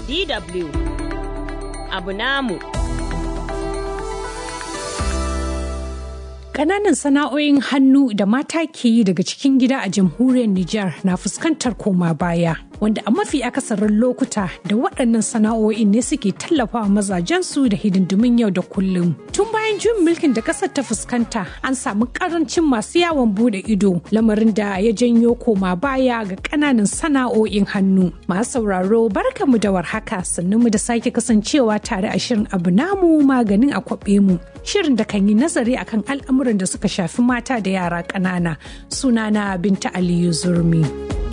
DW abu namu. Ƙananan sana'o'in hannu da mata ke yi daga cikin gida a jamhuriyar Nijar na fuskantar koma baya, wanda a mafi akasarin lokuta da waɗannan sana'o'in ne suke tallafawa mazajensu da hidindimin yau da kullum. Tun bayan juyin mulkin da ƙasar ta fuskanta, an samu ƙarancin masu yawon bude ido, lamarin da ya janyo koma baya ga ƙananan sana'o'in hannu. Masu sauraro barkamu da warhaka sannan mu da sake kasancewa tare a shirin abu namu maganin a kwaɓe mu. Shirin da kan yi nazari akan al'amuran da suka shafi mata da yara ƙanana. Sunana Binta Aliyu Zurmi.